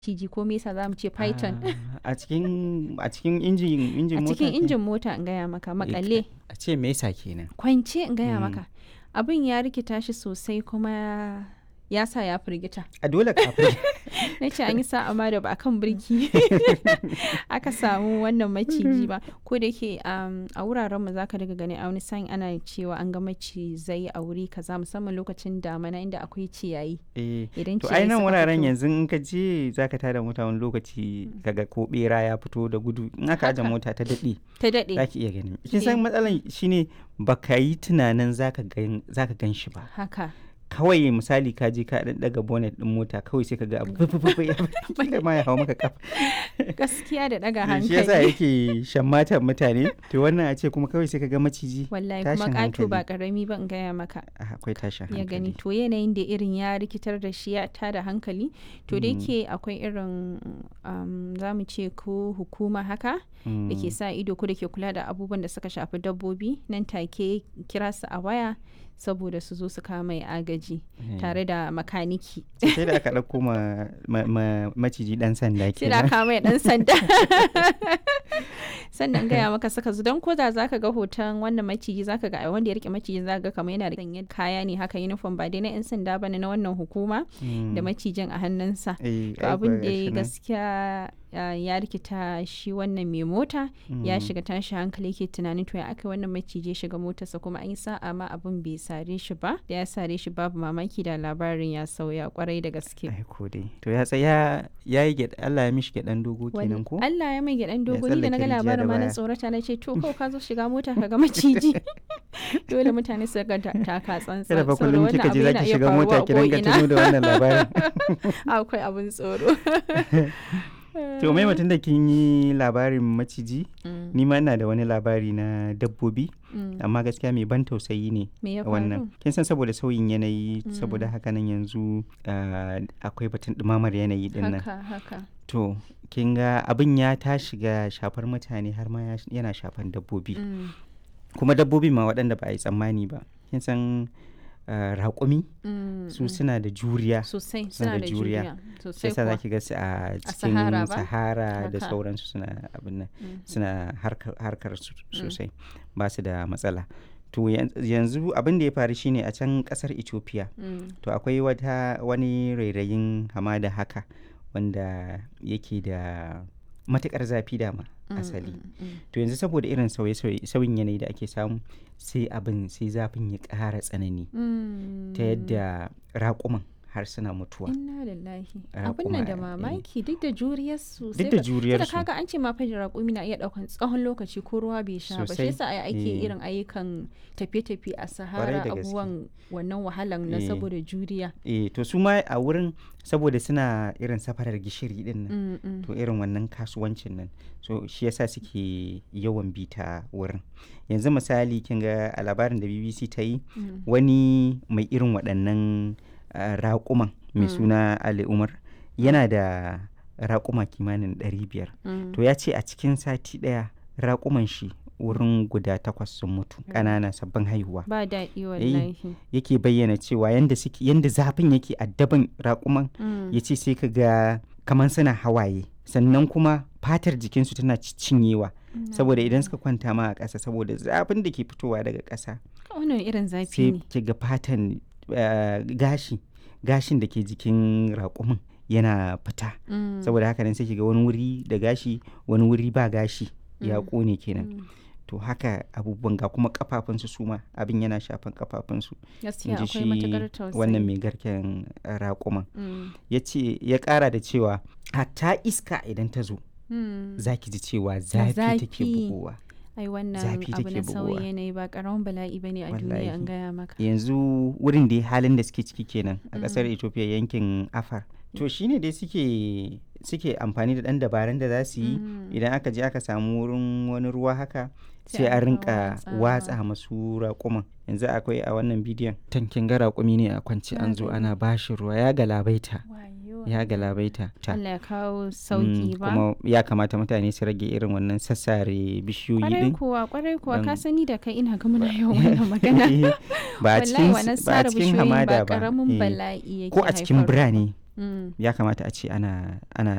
maciji ko me yasa za mu ce python Ah, a cikin a cikin injin injin a mota cikin ke? injin mota in gaya maka makale a ce me yasa kenan kwance in gaya Mm. maka abin ya rikita shi sosai kuma ya sa ya firgita a dole kafin na ce an yi sa'a ma da ba a kan birki aka samu wannan maciji ba ko da yake um, a wuraren mu zaka daga gani a wani sa'in ana cewa an ga macizai a wuri kaza musamman lokacin damana inda akwai ciyayi eh idan to ciyayi ai nan suka wuraren fito- yanzu in ka je zaka tada mota wani lokaci kaga ko bera ya fito da gudu in aka aje Haka. mota ta daɗe ta daɗe zaki iya gani kin san Eh. matsalan shine baka yi tunanin zaka gan zaka gan shi ba haka kawai misali ka je ka dan daga bonnet din mota kawai sai ka ga abu fufufu ya kila ma ya hawo maka kafa gaskiya da ɗaga shi yasa hankali yake shammatan mutane to wannan a ce kuma kawai sai ka ga maciji wallahi kuma tashin ƙato ba hankali. ƙarami ba in gaya maka Ah, akwai tashin ya gani hankali to yanayin da irin ya rikitar da shi ya tada hankali to da yake akwai irin um, za mu ce ko hukuma haka da ke Mm. sa ido ko da ke kula da abubuwan da suka shafi dabbobi nan take kira su a waya saboda su zo su kama mai agaji Eh. tare da makaniki sai da aka ɗauko ma, ma, ma- maciji ɗan sanda sai da kenan kama mai dan sanda sannan gaya maka saka su don ko da zaka ga hoton wannan maciji zaka ga wanda ya rike maciji zaka ga kamar yana da sanye kaya ne haka uniform ba dai na yan sanda bane na wannan hukuma Mm. da macijin a hannunsa Eh, to ai abin kuwa da ya gashi nan. gaskiya ah, ya rikita shi wannan mai mota ya Mm. shiga tashi hankali yake tunanin to ya aka wannan maciji ya shiga motarsa kuma an yi sa'a ma abin bai sare shi ba da ya sare shi babu mamaki da labarin ya sauya kwarai da gaske ai ko dai to ya tsaya ya yi gyaɗa Allah ya mishi gyaɗan dogo Wani- kenan ko Allah ya mai gyaɗan dogo ni da na ga tsallake rijiya da labarin ma na baya. tsorata na ce to kawai ka zo shiga mota ka ga maciji dole mutane su ga ta- taka tsantsan kada fa saboda kullum wannan kika abu je yana zaki iya shiga faruwa mota a ki dinga ko'ina. tuno da wannan labarin akwai abin tsoro to mai mutum da kin yi labarin maciji Mm, ni ma ina da wani labari na dabbobi mm. amma gaskiya mai ban tausayi ne me ya faru wannan kin san saboda sauyin yanayi saboda haka nan yanzu ah, akwai batun ɗumamar yanayi din nan haka haka to kin ga abin ya ta shiga shafar mutane har ma ya- yana shafan dabbobi Mm, kuma dabbobi ma waɗanda ba a yi tsammani ba kin san ah, raƙumi mm, su mm. suna da juriya sosai suna suna da da juriya. juriya shi sosai yasa kuwa zaki ga su a cikin Sahara ba? sahara da Haka. sauransu suna abin nan Mm. suna harkar, harkar su sosai ba su da matsala to yan- yanzu abin da ya faru shine a can kasar ethiopia Mm, to akwai wata wani rairayin hamada haka wanda yake da matukar zafi dama mm, asali mm, mm. to yanzu saboda irin sauye-sauye sauyin yanayi da ake samu sai abin sai zafin ya ƙara tsanani Mm. ta yadda raƙuman har suna mutuwa Inna lillahi. Ah, Abin kuma, nan da eh, mamaki duk da juriyarsu. duk da juriyarsu Tunda kaga an ce ma fa raƙumi na iya ɗaukan tsawon lokaci ko ruwa bai sha ba. Shi Sosai. yasa ai ake Eh. irin ayyukan tafiye-tafiye a Sahara da gaske. abubuwan wannan wahalan na Eh. saboda juriya. eh to su ma a wurin saboda suna irin safarar gishiri din nan Mm, mm. to irin wannan kasuwancin nan so shi yasa suke yawan bita wurin yanzu misali kin ga a labarin da bbc ta yi Mm. wani mai irin waɗannan ah, raƙuman mai Mm. suna ali umar yana da raƙuma kimanin 500 Mm. to ya ce a cikin sati ɗaya raƙuman shi wurin guda takwas sun mutu ƙanana sabbin haihuwa Ba daɗi wallahi. yake bayyana cewa yanda suke yanda zafin yake addaban raƙuman Mm. ya ce sai ka ga kamar suna hawaye sannan kuma fatar jikinsu tana ci- cinyewa saboda idan suka kwanta ma a ƙasa saboda zafin da ke fitowa daga ƙasa Wannan irin zafi sai ne. ki ga fatan eh, gashi gashin da ke jikin raƙumin yana fita Mm. saboda haka nan sai ki ga wani wuri da gashi wani wuri ba gashi ya Mm. ƙone kenan Mm. to haka abubuwan ga kuma kafafunsu su ma abin yana shafan kafafunsu Gaskiya in ji akwai shi matuƙar tausayi. wannan mai garken eh, raƙuman Mm. ya ce ya ƙara da cewa hatta iska idan ta zo Mm. za ki ji cewa zafi take zafi. bugowa ai wannan zafi abu take na sauyi bugowa. yanayi ba karamin bala'i ba ne a duniya an Wallahi. gaya maka yanzu wurin da halin da suke ciki kenan a ƙasar ethiopia yankin afar to shine dai suke suke amfani da ɗan dabaran da za su yi Mm. idan aka je aka samu wurin wani ruwa haka Sai sai a a rinka rinka watsawa. watsa masu raƙuman yanzu akwai a wannan bidiyon tankin ga raƙumi ne a kwance Na an zo gani. ana bashi ruwa ya galabaita Wayo. ya galabaita ta Allah ya kawo Mm, sauki ba kuma ya kamata mutane su rage irin wannan sassare bishiyoyi kwarai din kuwa kwarai kuwa ka Dan- sani da kai ina ga muna yawan wannan magana ba a wallahi cikin wannan ba a sare cikin bishiyoyi hamada ba ba karamin eh. bala'i yake ko a cikin haifarwa. birane Mm. ya kamata a ce ana ana